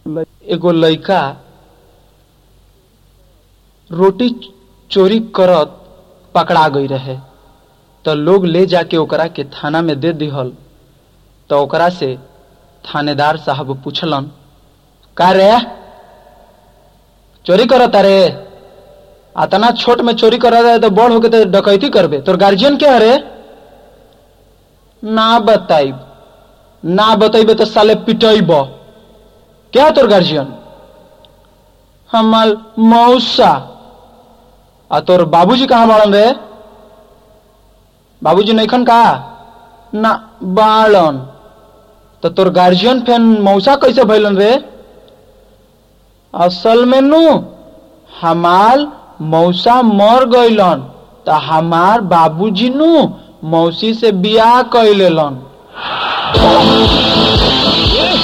एगो लइका रोटी चोरी करत पकड़ा गई रहे त लोग ले जाके ओकरा के थाना में दे दिहल त ओकरा से थानेदार साहब पूछलन का रे चोरी करता रे अतना छोट में चोरी कर रहे तो बड़ होके तो डकैती करबे तोर गार्जियन क्या रे ना बताइब ना बतैबे तो साले पिटैब क्या तोर गार्जियन हमार मौसा आ तोर बाबूजी कहाँ बाड़न रे बाबूजी नैखन का ना बाड़न तो तोर गार्जियन फेन मौसा कैसे भैलन रे असल में नु हमार मौसा मर गईलन त हमार बाबूजी नु मौसी से बियाह कैलेलन